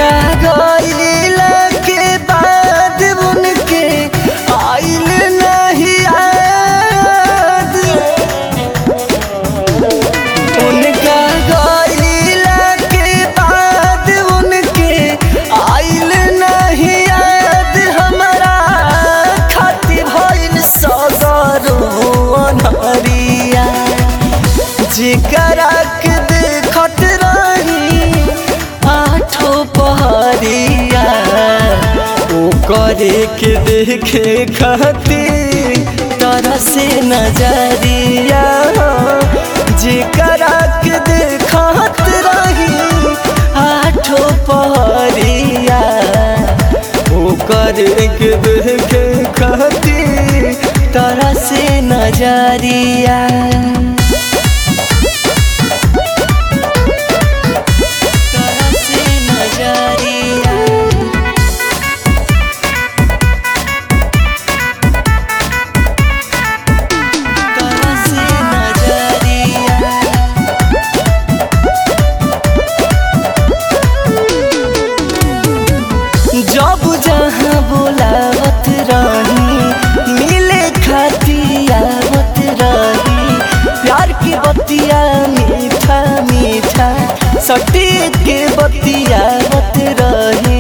उनका गईला के बाद उनके आइल नहीं याद उनका गईला के बाद उनके आइल नहीं याद हमारा खाती भइल सगरो अनहरिया जेकरा के देखत रही आठो पहरिया ओ करे के देखे खातिर तरह से नजरिया जेकरा के देखत रही आठो पहरिया ओ करे के देखे खातिर तरह से नजरिया तरह से नजरिया तरह से नजरिया जब जहाँ बोलावत रही मिले खाती आवत रही प्यार के बतिया मीठा मीठा सटी के बतियावत रही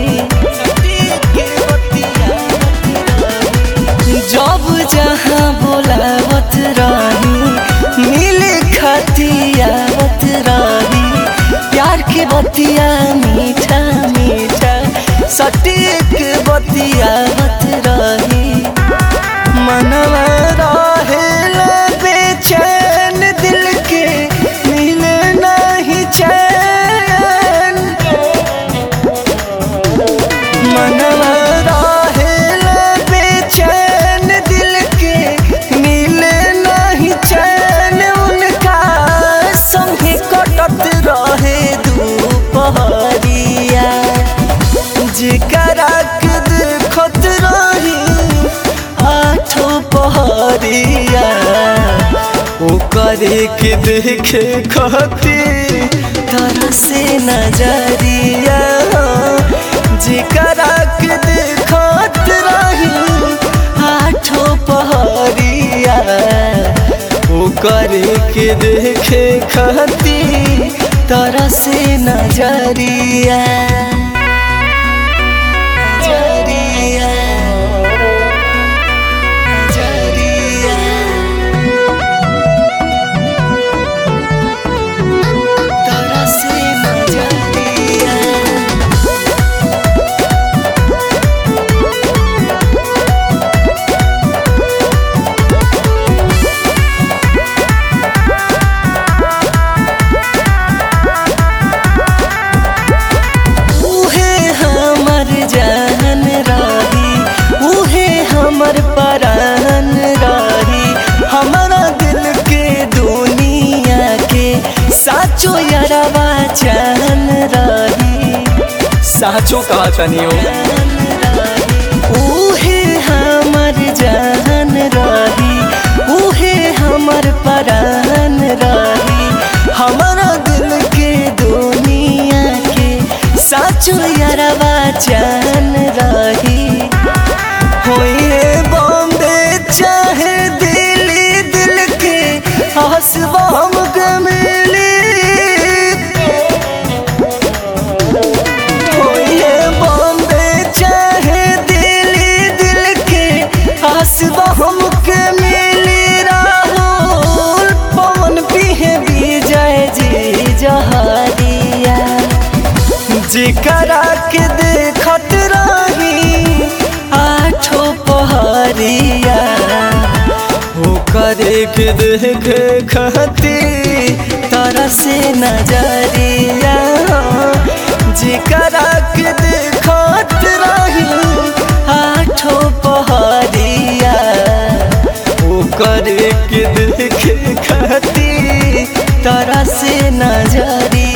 जब जहाँ बोलावत रही मिले खाती आवत रही प्यार के बतिया मीठा मीठा सटीक बतियावत रही मनवा रहेला बेचैन दिल के मिले नहीं चैन मनवा रहेला बेचैन दिल के मिले नहीं चैन उनका संगे कटत रहे दुपहरिया जेकरा के देखत रही आठो पहरिया ओ करे के देखे खातिर तरह से नजरिया जेकरा के देखत रही आठो पहरिया ओ करे के देखे खातिर तरह से नजरिया नजरिया नजरिया तरह से नजरिया उहे हमर जान रही उहे हमर परान रही हमारा दिल के दुनिया के साचो यारवा जान रही साचो कहा तनी हो उहे हमर जान रही उहे हमर परान रही हमारा दिल के दुनिया के साचो यारवा जान रही होइए बॉम्बे चाहे दिल्ली दिल के हंसबा हम मिली होइए बॉम्बे चाहे दिल्ली दिल के हंसबा हमके मिली राहुल पवन पिहे विजय जी जहरिया जेकरा के देखत रही आठो पहरिया हो करे के देखे खातिर तरह से नजरिया जेकरा के देखत रही आठो पहरिया ओ करे के देखे खातिर तरह से नजरिया